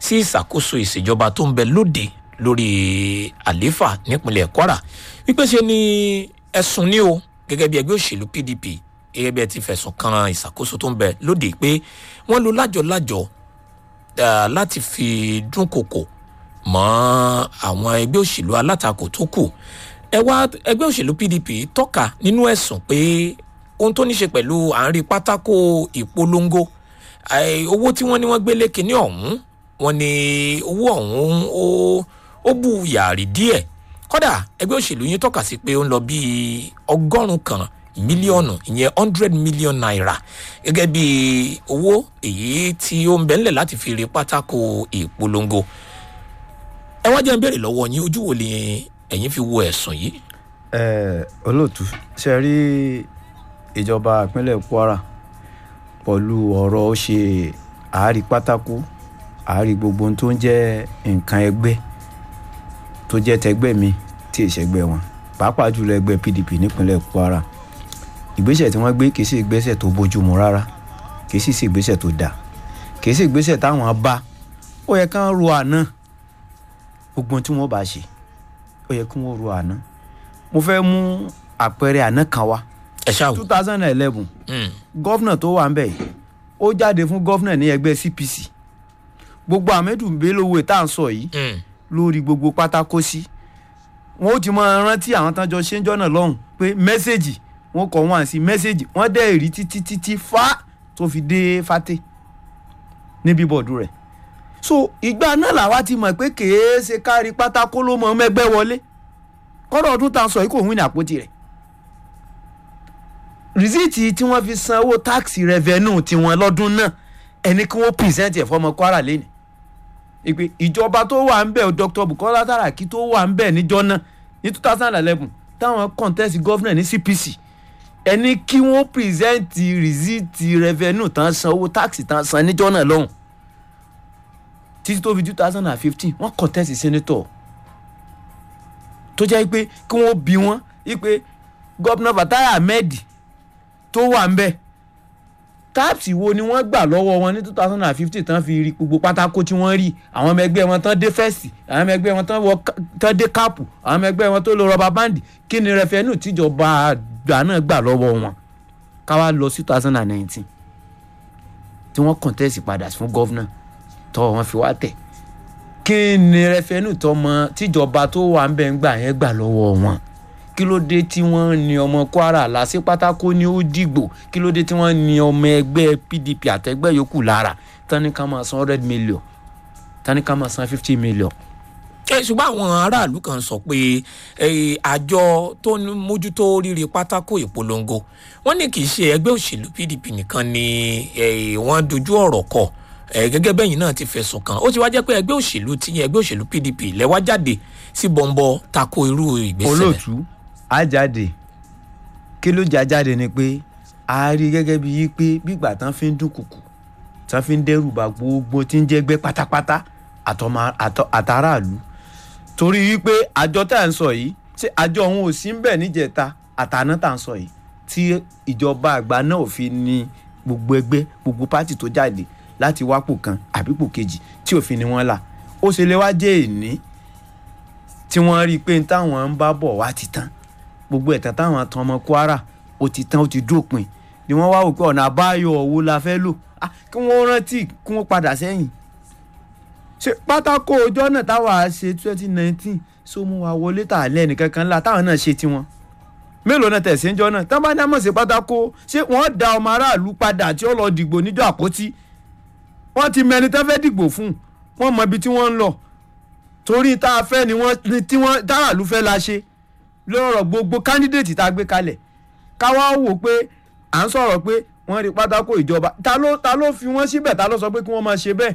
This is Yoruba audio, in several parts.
sí ìṣàkóso ìṣèjọba tó ń bẹ lóde lórí àlééfà nípínlẹ̀ kwara wípé ṣe ni ẹ̀sùn ní o gẹ́gẹ́ bí ẹgbẹ́ òṣèlú pdp gẹ́gẹ́ bí ẹ ti fẹ̀sùn kan ìṣàkóso tó ń bẹ lóde pé wọ́n lo lájọ-lájọ ah, láti fi dúnkokò mọ́ àwọn ẹgbẹ́ òṣèlú alátakò tó kù ẹ wá ẹgbẹ́ òṣèlú pdp tọ́ka nínú ẹ̀sùn pé ohun tó ní ṣe pẹ̀lú àárín pátákó ìpolongo eh, owó tí wọ́n ní wọ́n gbé lékè ní ọ̀hún wọ́n ní owó ọ̀hún ó ó bù yàrí díẹ̀ kódà ẹgbẹ́ òṣèlú yín tọ́ka sí pé ó ń lọ bíi ọgọ́rùn-ún kan mílíọ̀nù ìyẹn hundred million naira gẹ́gẹ́ bí owó èyí tí ó ń bẹ́ńlẹ̀ láti fi rí pátákó ìpolongo ẹ wá jẹ́ ń béèrè lọ́wọ́ yín ojú wo ni ẹ̀yin fi wo ẹ̀sùn yìí. ẹ olóòtú ṣe rí ìjọba ìpínlẹ̀ kwara pẹ̀lú ọ̀rọ̀ ó ṣe àárí pátákó àárí gbogbo ohun tó ń jẹ́ nǹkan ẹgbẹ́ tó jẹ́ tẹgbẹ́ mi tí ìṣẹ́gbẹ́ wọn pàápàá jùlọ ẹgbẹ́ pdp nípínlẹ̀ kwara ìgbésẹ̀ tí wọ́n gbé kì í sí ìgbésẹ̀ tó bójúmu rárá kì í sì sí ìgbésẹ̀ tó dáa kì í sí ìgbésẹ̀ táwọn bá ó yẹ kán ro àná gbogbo ohun tí wọ́n bá ṣe ó yẹ kí wọ́n ro àná mo fẹ́ mú àpẹẹrẹ àná kan wá ẹ ṣáà wò. two thousand and eleven Mm, gọ́fìnà tó wà ń bẹ̀ yìí ó jáde fún gọ́fìnà ní ẹgbẹ́ cpc gbogbo ahmedu belowe tá à ń sọ yìí mm, lórí gbogbo pátákó sí wọn ó ti máa rántí àwọn tán jọ ṣe ń jọ́nà lọ́hùn pé mẹ́sẹ̀gì wọn kọ̀ wọ́n sí mẹ́sẹ̀gì wọ́n dẹ̀ rí títí títí fá tó fi dé fàtẹ́ ní bíbọ̀dù rẹ̀ so ìgbà náà làwa ti mọ̀ pé kèé ṣe kárí pátákó ló mọ mẹ́gbẹ́ wọlé kọ́dọ̀ ọdún tá a sọ yìí kò wí ní àpótí rẹ̀ rìsíìtì tí wọ́n fi san owó táàkì rẹ̀vẹ́nù tiwọn lọ́dún náà ẹni kí wọ́n pìrìsẹ́ǹtì ẹ̀ fọmọ kwara lẹ́nu ìpè ìjọba tó wà ń bẹ̀ dr bukola saraki tó wà ń bẹ̀ níjọ́ náà ní two thousand and eleven táwọn contest governor ní cpc ẹni kí wọ́n pìrìsẹ́ǹtì rìsíìtì rẹ̀vẹ́nù tán san owó táàkì tán san níjọ́ náà lọ́hùn títí tó fi two thousand and fifteen wọ́n contest senator tó jẹ́ pé kí wọ́n bi wọ́n wípé gọ́vnà fatai ahmed tó wà ń bẹ̀ táàpì wo ni wọ́n gbà lọ́wọ́ wọn ní two thousand and fifteen tán fi rí gbogbo pátákó tí wọ́n rí àwọn ọmọ ẹgbẹ́ wọn tán dé fẹ́ẹ̀sì àwọn ọmọ ẹgbẹ́ wọn tán wọ ká- tán dé káàpù àwọn ọmọ ẹgbẹ́ wọn tó lo rọba báǹdì kí ni rẹfẹ́nù tíjọba àgbà náà gbà lọ́wọ́ wọn ká wá lọ sí two thousand and nineteen tí wọ́n kọ̀ǹtẹ́sì padà fún gọ́vnà tọ́ wọn fi wá tẹ̀ kí ni rẹfẹ́nù tọmọ tíjọba tó wà ń bẹ̀ ń gbà yẹn gbà lọ́wọ́ wọn kí ló dé tí wọ́n ní ọmọ kwara lásì pátákó ní ó dìgbò kí ló dé tí wọ́n ní ọmọ ẹgbẹ́ pdp àtẹgbẹ́ yòókù lára tani ká máa san hundred million tani ká máa san fifty million. ẹ ṣùgbọ́n àwọn aráàlú kan sọ pé eh, àjọ tó ń mójútó rírí pátákó ìpolongo wọ́n ní kì í ṣe ẹgbẹ́ òṣèlú pdp nìkan ni eh, wọ́n dojú ọ̀rọ̀ kọ eh, gẹ́gẹ́ bẹ́yìn náà ti fẹ̀sùn kàn ó ti wá jẹ́ pé ẹgbẹ́ òṣèlú ti yẹn ẹgbẹ́ òṣèlú pdp lẹ́wà jáde sí bọ́ńbọ́ tako irú ìgbésẹ̀ rẹ̀. olóòtú á jáde kí ló já jáde ni pé a rí gẹ́gẹ́ bí yí pé gbígbà tán fi ń dún kùkù tán fi ń dẹ́rù bà gbogbo tí ń jẹ́gbẹ́ pátápátá àtọmọ- àtọ- àtàràlú torí wípé àjọ tá à ń sọ yìí ṣé àjọ òun ò sí ń bẹ̀ níjẹta àtàná tá à ń sọ yìí tí ìjọba àgbà náà ò fi ní gbogbo ẹgbẹ́ gbogbo pátì tó jáde láti wápò kan àbípò kejì tí òfin ni wọ́n là ó ṣe lè wá jẹ́ èní tí wọ́n rí i pé táwọn ń bá bọ̀ wá ti tán gbogbo ẹ̀tàn táwọn tan ọmọ kwara ó ti tán ó ti dópin ni wọ́n wá wò pé ọ̀nà àbáyọ owó la fẹ́ lò Ah, kí wọ́n rántí kí wọ́n padà sẹ́yìn ṣe pátákó ọjọ́ náà táwa ṣe twenty nineteen so mú wa wọlé tà lẹ́nu kankan ńlá táwọn náà ṣe tiwọn mélòó náà tẹ̀sí ńjọ́ náà tán bá ní àmọ̀ sí pátákó ṣé wọ́n da ọmọ aráàlú padà tí ó lọ dìgbò níjọ́ àpótí wọ́n ti mẹni tán fẹ́ dìgbò fún wọ́n mọ ibi tí wọ́n ń lọ torí tá a fẹ́ ni wọ́n ni tí wọ́n táràlú fẹ́ la ṣe lọ́rọ̀ gbogbo kándídéètì tá a gbé kalẹ̀ káwá wò pé à ń sọ̀rọ̀ pé wọ́n rí pátákó ìjọba ta ló ta ló fi wọ́n síbẹ̀ ta ló sọ pé kí wọ́n máa ṣe bẹ́ẹ̀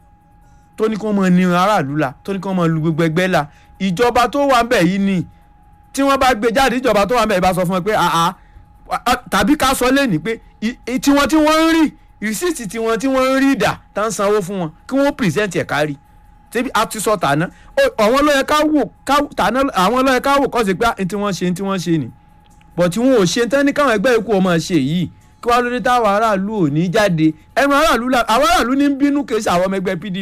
tó ní kí wọ́n máa ní aráàlú la tó ní kí wọ́n máa lu gbogbo ẹgbẹ́ la ìjọba tó wà ń bẹ̀ yìí ni tí wọ́n bá gbé jáde ìjọba tó wà ń bẹ̀ yìí bá sọ fún ẹ pé àá tàbí ká sọ lẹ́nìí pé i- i- tiwọn tí wọ́n ń rí rìsíìtì tiwọn tí wọ́n ń rí ìdà tá ń sanwó fún wọn kí wọ́n pìrìsẹ́ǹtì ẹ̀ kárí tẹbi a ti sọ tàná Ó- àwọn ló yẹ ká wò ká tàná àwọn ló yẹ ká wò kọ́ sí pé ní tí wọ́n ṣe ní tí wọ́n ṣe ni bọ̀ tí wọn ò ṣe tán ní káwọn ẹgbẹ́ ikú ọmọ ṣe yìí kí wàá lóde táwọn aráàlú ò ní jáde ẹnu aráàlú la àwọn aráàlú ní ń bínú kì í ṣe àwọn ọmọ ẹgbẹ́ pdp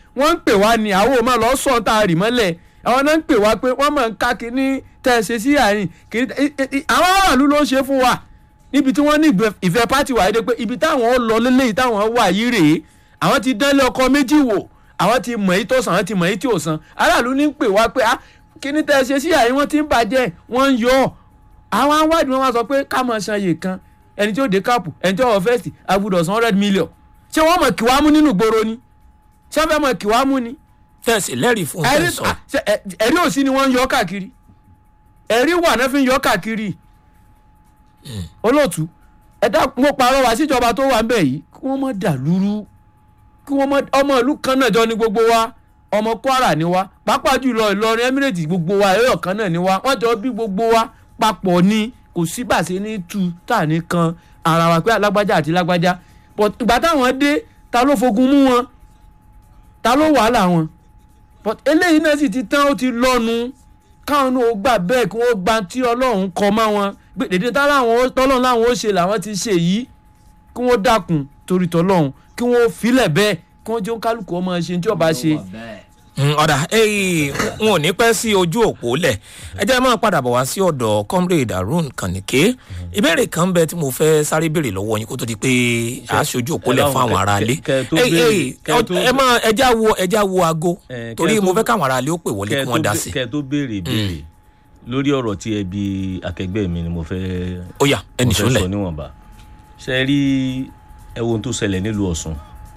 wọ́n ń pè wá ní àwọn ò máa lọ sọ̀ tá a rì mọ́lẹ̀ àwọn náà ń pè wá pé wọ́n máa ń ká kínní tẹ́ ẹ ṣe sí àárín kínní àwọn aráàlú ló ń ṣe fún wa níbi tí wọ́n ní ìfẹ́ pátì wà dé pé ibi táwọn ó lọ lélẹ́yìí táwọn wà yìí rèé àwọn ti dánlé ọkọ méjì wò àwọn ti mọ̀ èyí tó sàn àwọn ti mọ̀ èyí tí ò sàn aráàlú ní ń pè wá pé ah kínní tẹ́ ẹ ṣe sí àárín wọ́n ti ń bàjẹ́ wọ́n ń yọ ọ́ àwọn awádìí wọn wá sọ pé ká máa san iye kan ẹni tí ó dé káàpù ẹni tí ó wọ fẹ́ẹ̀sì agbúdọ̀ san hundred million ṣé wọ́n mọ̀ kí wàá mú nínú ìgboro ni ṣé wọ́n fẹ́ mọ̀ kí wàá mú ni. tẹ̀sí lẹ́rìí fún ẹ̀rí tẹ̀sán ah, ṣe, ẹ- ẹ̀rí òsì ni wọ́n ń yọ káàkiri ẹ̀rí wà náà fi ń yọ káàkiri olóòtú ẹ̀dá mo parọ́ wá síjọba tó wà ń bẹ̀ yìí kí wọ́n mọ̀ dà lúrú kí wọ́n mọ̀ ọmọ ìlú kan náà jọ ní gbogbo wa ọmọ kwara ni wa pàápàá jùlọ ìlọrin emirates gbogbo wa ẹ̀rọ kan náà ni wa wọ́n jọ bí gbogbo wa papọ̀ ni kò sí bàṣẹ ní tu tá ní kan ara wa pé alágbájá àti lágbájá but ìgbà táwọn dé ta ló fogun mú wọn ta ló wàhálà wọn but eléyìí náà sì ti tán ó ti lọ́nu káwọn náà ó gbà bẹ́ẹ̀ kí wọ́n gba tí ọlọ́run kọ mọ́ wọn gbé dèdè táwọn tọ́lọ́run láwọn ó ṣe làwọn ti ṣe yìí kí wọ́n dákun torí tọ́lọ́run kí wọ́n filẹ̀ bẹ́ẹ̀ kí wọ́n jẹ́ ó kálukú ọmọ ṣe tí ọba ṣe. Mm, ọ̀dà ẹ̀yìn n ò ní pẹ́ sí ojú òpó lẹ̀ ẹ jẹ́ máa padà bọ̀ wá sí ọ̀dọ̀ comrade harun kànìké ìbéèrè kan ń bẹ tí mo fẹ́ sáré béèrè lọ́wọ́ yín kó tó di pé a ṣe ojú òpó lẹ̀ fún àwọn aráalé kẹ- kẹ tó Ẹ- béèrè- ẹ- kẹ tó- ẹ máa ẹja wo ẹja wo aago Eh, torí kẹ mo tó- fẹ́ káwọn aráalé ó pè wọlé kí wọ́n dá sí kẹ tó béèrè béèrè lórí ọ̀rọ̀ tí ẹ bí akẹgbẹ́ mi ni mo fẹ́ ó yá ẹnì mo fẹ́ sólẹ̀ sọ níwọ̀nba ṣe rí ẹ wo ohun tó ṣẹlẹ̀ nílùú ọ̀sùn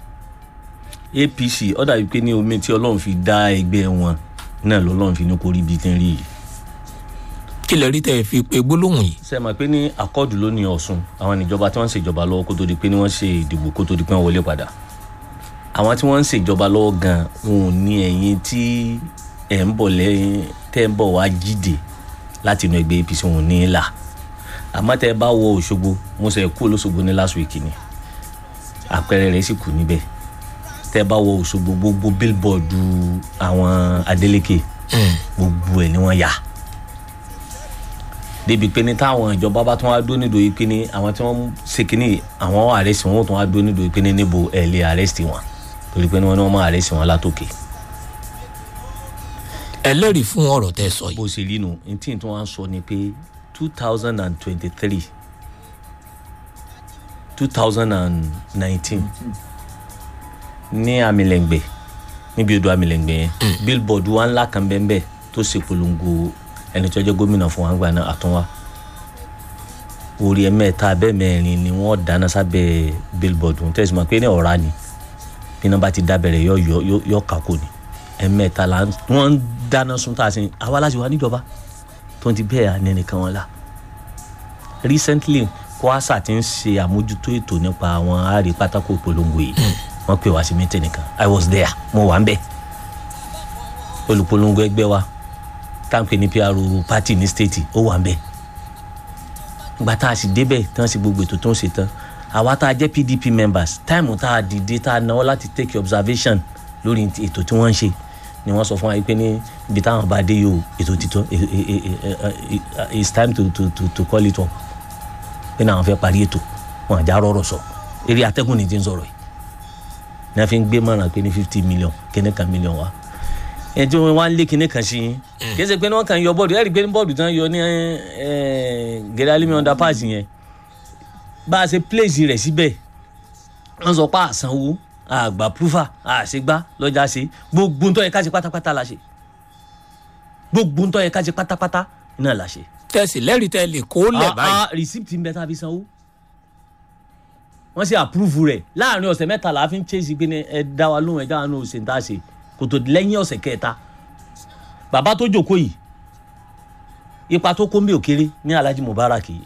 apc ó dàbí pé ní omi tí ọlọ́run fi dá ẹgbẹ́ wọn náà lọ́lọ́run fi ní kó rí ibi tí ń rí yìí kí lè rí tẹ́ ẹ fi pe gbólóhùn yìí ṣe mọ̀ pé ní akọ́ọ̀dù ló ní ọ̀sùn àwọn ìjọba tí wọ́n ń ṣèjọba lọ́wọ́ kó tó di pé ní wọ́n ṣe ìdìbò kó tó di pé wọ́n wọlé padà àwọn tí wọ́n ń ṣèjọba lọ́wọ́ gan wọn ò ní ẹ̀yìn tí ẹ̀ ń bọ̀ lẹ́yìn tẹ́ ń bọ̀ wá jíde láti inú ẹgbẹ́ apc wọn ò ní í là àmọ́ tẹ́ ẹ bá wọ òṣogbo mo ṣe kú olóṣogbo ní last week ni àpẹẹrẹ rẹ̀ sì kù níbẹ̀ tẹ́ ẹ bá wọ òṣogbo gbogbo billboard àwọn adeleke gbogbo ẹ̀ ni wọ́n yà débi pé ní táwọn ìjọba bá tún wá dó nídòó yìí pé ní àwọn tí wọ́n ṣe kínní àwọn àrẹ́sì wọn ó tún wá dó nídòó yìí pé ní níbo ẹ̀ lè àrẹ́sì wọn torí pé ní wọ́n ní wọ́n máa àrẹ́sì wọn látòkè ẹlẹ́rìí fún ọ̀rọ̀ tẹ́ ẹ sọ yìí bó ṣe rí nu ní tí n tún wá ń sọ ni pé two thousand and twenty-three two thousand and nineteen ní amílẹ̀ngbẹ̀ níbi odò amílẹ̀ngbẹ̀ yẹn billboard wa ńlá kan bẹ́ẹ̀ bẹ́ẹ̀ tó ṣe polongo ẹni tó jẹ́ gómìnà fún wa ń gbà náà àtúnwá orí ẹ̀mẹ́ta abẹ́ mẹ́rin ni wọ́n dáná sábẹ́ billboard ń tẹ̀sí ma pé ní ọ̀rá ni bí iná bá ti dábẹ̀rẹ̀ yọ yọ yọ yọ kàkó ni ẹ̀mẹ́ta la wọ́n ń dáná sun tá a sin àwa láti wá níjọba tó ń ti bẹ́ẹ̀ àní ẹnìkan wọn la recently kwasa ti ń ṣe àmójútó ètò nípa àwọn àárẹ̀ pátákó ìpolongo yìí wọ́n pè wá sí mítẹ̀ nìkan i was there mo wà ń bẹ̀ olùpolongo ẹgbẹ́ wa táǹpẹ̀ ní pro party ní state ó wà ń bẹ̀ ìgbà tá a sì débẹ̀ tí wọ́n sì gbogbo ètò tó ń ṣe tán àwa tá a jẹ́ pdp members táìmù tá a dìde tá a náwó láti take observation lórí ètò tí wọ́n ń ṣe ni wọ́n sọ fún wa pé ní ibi táwọn bá dé yìí o ètò títọ́ it's time to to to to call it up pé náà wọ́n fẹ́ parí ètò wọn àjà rọrọ̀ sọ eré atẹ́gùn ni ti ń sọ̀rọ̀ yìí ní wọ́n fi ń gbé mọ̀ràn pé ní fifty million kíní kan million wa ẹ̀ tí wọ́n wá ń lé kíní kan sí yín kì í ṣe pé ní wọ́n kàn yọ bọ́ọ̀dù ẹ̀rí pé ní bọ́ọ̀dù tán yọ ní gẹ̀rẹ́ alimi underpass yẹn bá a ṣe place rẹ̀ síbẹ̀ wọ́n sọ pé àsanwó àgbà púfà àṣegbá lọ́jà ṣe gbogbo ntọ́ yẹ ká ṣe pátápátá la ṣe gbogbo ntọ́ yẹ ká ṣe pátápátá náà la ṣe. tẹ̀sí lẹ́rìí tẹ́ lè kó lẹ̀ Ah, báyìí ah, receipt ń bẹ tá a fi sanwó wọ́n ṣe approve rẹ̀ láàrin ọ̀sẹ̀ mẹ́ta la fi ń chase pé ní ẹ dá wa lóhùn ẹ dá wa lóhùn ṣe ń tá a ṣe kò tó lẹ́yìn ọ̀sẹ̀ kẹta bàbá tó jókòó yìí ipa tó kó ń bẹ òkèrè ní alhaji mubarak yìí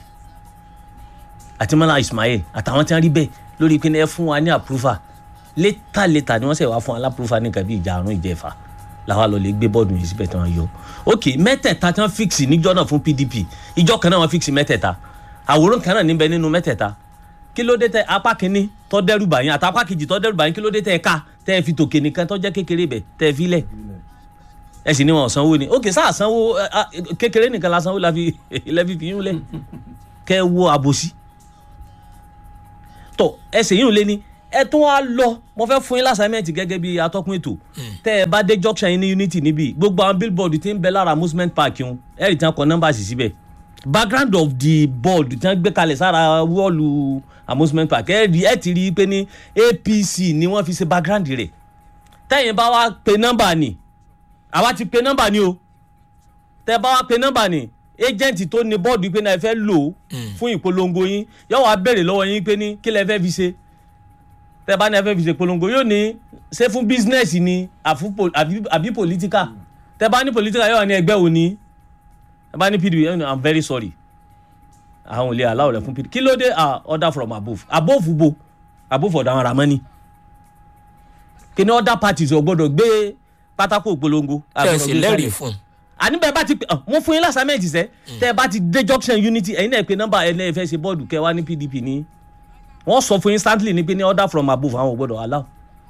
àti mọ́lá ismail àtàwọn tí wọ́n rí bẹ́ẹ̀ lórí pé ní ẹ fún wa ní approval létà létà ni wọ́n ṣe wá fún wa lápúrúfà ní nǹkan bí ìjà àrùn ìjẹfà làwa lọ lè gbé bọ́ọ̀dù yìí síbẹ̀ tí wọ́n yọ ok mẹ́tẹ̀ẹ̀ta tí wọ́n fíksì níjọ́ náà fún pdp ìjọ kan náà wọ́n fíksì mẹ́tẹ̀ẹ̀ta àwòrán kan náà níbẹ̀ nínú mẹ́tẹ̀ẹ̀ta kí ló dé tẹ apá kínní tọ́ dẹ́rù bàyín àti apá kejì tọ́ dẹ́rù bàyín kí ló dé tẹ ẹ ká tẹ ẹ fi tòkè nìkan tọ́ jẹ́ kékeré bẹ̀ tẹ ẹ fi lẹ̀ ẹ sì ní wọn sanwó ni ok sáà sanwó ẹ, ah, kékeré nìkan la sanwó la fi lẹ́fi fi yín lẹ̀ kẹ́ ẹ wo àbòsí tọ ẹsẹ̀ yìí ò lé ní ẹ tún wá lọ mo fẹ́ fún yín lásàmẹ́ǹtì gẹ́gẹ́ bí atọ́kùn ètò tẹ́ ẹ bá dé junction yín ní unity níbí gbogbo àwọn billboard tí ń bẹ lára amusement park yín ẹ rí tí wọ́n kọ nọ́mbà sí síbẹ̀ background of the board tí wọ́n gbé kalẹ̀ sára wọ́ọ̀lù amusement park ẹ rí ẹ ti rí i pé ní apc ni wọ́n fi ṣe background rẹ̀ tẹ́yìn bá wá pe nọ́mbà ni àwa ti pe nọ́mbà ni o tẹ́ bá wá pe nọ́mbà ni agent tó ní bọ́ọ̀dù pé náà ẹ fẹ́ lò ó fún ìpolongo yín yóò wá béèrè lọ́wọ́ yín pé ní kí lẹ fẹ́ fi ṣe tẹ́ bá ní ẹ fẹ́ fi ṣe polongo yóò ní ṣé fún business ni àfú po- àbí àbí political tẹ́ bá ní political yóò wá ní ẹgbẹ́ òní tẹ́ bá ní pdp yóò ní i'm very sorry àwọn ò lè aláwọ̀ rẹ̀ fún pdp kí ló dé ah order from above above bo above ọ̀dọ̀ àwọn ramani kí ni other parties ò gbọ́dọ̀ gbé pátákó ìpolongo tẹ̀sí àgbọ̀dọ̀ gbé lẹ́rìí kalẹ̀ fún un. àní bẹ́ẹ̀ bá ti pè ọ́ mo fún yín lásàmẹ́ǹtì sẹ́ tẹ́ ẹ bá ti dé junction unity ẹ̀yin náà pe nọ́mbà ẹ̀ náà ẹ fẹ́ ṣe bọ́ọ̀dù kẹ́ wá ní pdp ní wọ́n sọ fún instantly ní pé ní order from above àwọn ò gbọ́dọ̀ allow.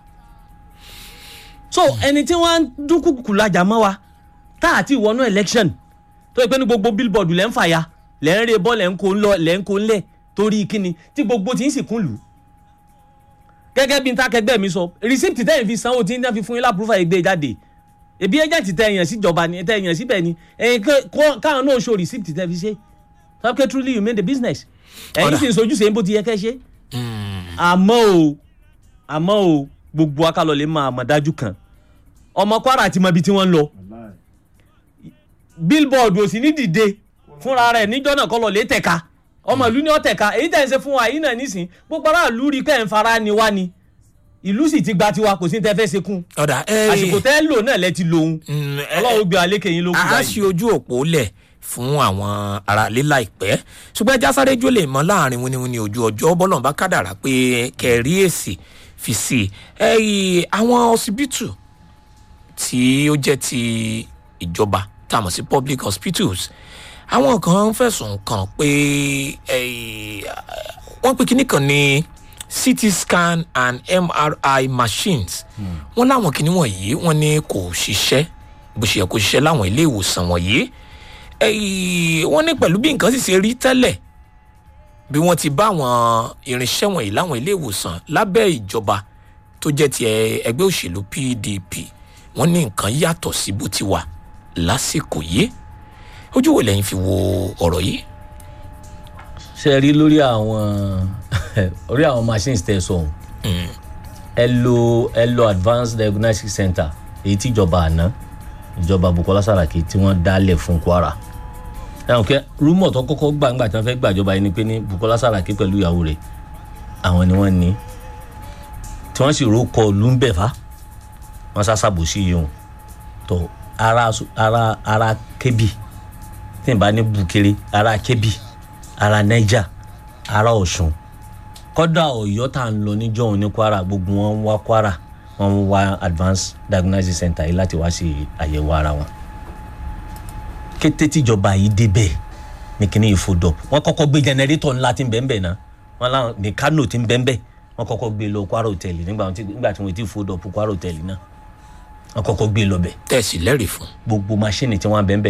so ẹni tí wọ́n ń dúnkùkù lajà mọ́ wa tá àti ìwọ́nú election tó yẹ pé ní gbogbo billboard lẹ́ ń fàya lẹ́ ń re bọ́ lẹ́ ń kó ń lọ lẹ́ ń kó ń lẹ̀ torí kíni tí gbogbo ti ń sì kún lù ú gẹ́gẹ́ bí n ta kẹgbẹ́ mi sọ receipt tẹ́yìn fi sanwó tí n tẹ́ fi fún yín lápúrúfà ìgbé jáde ebi agent tẹ èèyàn síjọba ni tẹ èèyàn síbẹ̀ ni ẹ̀yin káwọn náà show receipt tẹ fi ṣe sọ́kẹ́ truly you made the business ẹ̀yin Ọ̀dà. sì ń sojú sèé bó ti yẹ kẹ́ ṣe. àmọ́ o àmọ́ o gbogbo akálọ̀ lè máa mọ̀ dájú kan ọmọ kwara ti mọ ibi tí wọ́n ń lọ billboard ò sì ní dìde fúnra rẹ̀ níjọ́ náà kọ́ lọ lè tẹ̀ka ọmọ ìlú ni ó tẹ̀ka èyí tẹ̀ ń ṣe fún wa yìí náà nísìn gbogbo aráàlú rí pé ẹ̀ ń fara ni wá ni ìlú sì ti gba tiwa kò sí ní tẹ́ fẹ́ ṣe kún ọ̀dà ẹ̀ àsìkò tẹ́ lò náà lẹ ti lòun Mm, ẹ- ọlọ́run gbé alékè yín ló kú a báyìí. ṣe ojú òpó lẹ̀ fún àwọn aráalé láìpẹ́ ṣùgbọ́n ẹja sáré jó lè mọ́ láàrin wíníwíní ojú ọjọ́ bọ́lọ̀ bá kádàrá pé kẹrí èsì fi sí i ẹ̀yìn àwọn ọsibítù tí ó jẹ́ ti ìjọba tá a mọ̀ sí public hospitals àwọn kan fẹ̀sùn kàn pé ẹ̀yìn, wọ́n pe kinní kan ní ct scan and mri machines wọ́n láwọn kinní wọ̀nyí wọ́n ní kò ṣiṣẹ́ bó ṣe yẹ kó ṣiṣẹ́ láwọn ilé ìwòsàn wọ̀nyí ẹ̀yìn, wọ́n ní pẹ̀lú bí nǹkan sì ṣe rí tẹ́lẹ̀ bí wọ́n ti bá àwọn irinṣẹ́ wọ̀nyí láwọn ilé ìwòsàn lábẹ́ ìjọba tó jẹ́ ti ẹ- ẹgbẹ́ òṣèlú pdp wọ́n ní nǹkan yàtọ̀ sí bó ti wà lásìkò yìí ojú wo lẹ́yìn fi wo ọ̀rọ̀ yìí. ṣe rí lórí àwọn orí àwọn machines tẹ sọ ohun ẹ lo ẹ lo advanced diagnostic center èyí tí ìjọba àná ìjọba bukola saraki tí wọ́n dálẹ̀ fún kwara ẹ̀hún kẹ́ rúmọ̀ tó kọ́kọ́ gbà ńgbà tí wọ́n fẹ́ gbàjọba yìí ni pé ní bukola saraki pẹ̀lú ìyàwó rẹ̀ àwọn ni wọ́n ní tí wọ́n sì rókọ lùmbẹ̀fà wọ́n sásàbò sí yìí hùn tó ara ara ara kébì tí n bá ní bukere ara kébì ara niger ara ọ̀ṣun kọ́dà ọ̀yọ́ tá à ń lọ níjọ́ òun ní kwara gbogbo wọn ń wá kwara wọn ń wá advanced diagnostic center yìí láti wá sí àyẹ̀wò ara wọn. kété tíjọba yìí débẹ̀ ní kíní ìfodop wọn kọ́kọ́ gbé jẹnẹrétọ̀ ńlá tí ń bẹ́ẹ̀ bẹ́ẹ̀ náà wọn láwọn ní kánò tí ń bẹ́ẹ̀ bẹ́ẹ̀ wọn kọ́kọ́ gbé lọ kwara hòtẹ́ẹ̀lì nígbà tí nígbà tí wọn ti fodop kwara hòtẹ́ẹ̀lì náà wọn kọ́kọ́ gbé lọ bẹ̀ tẹ̀sí lẹ́rìí fún. gbogbo máṣíìnì tí wọ́n bẹ́ẹ̀ bẹ́ẹ̀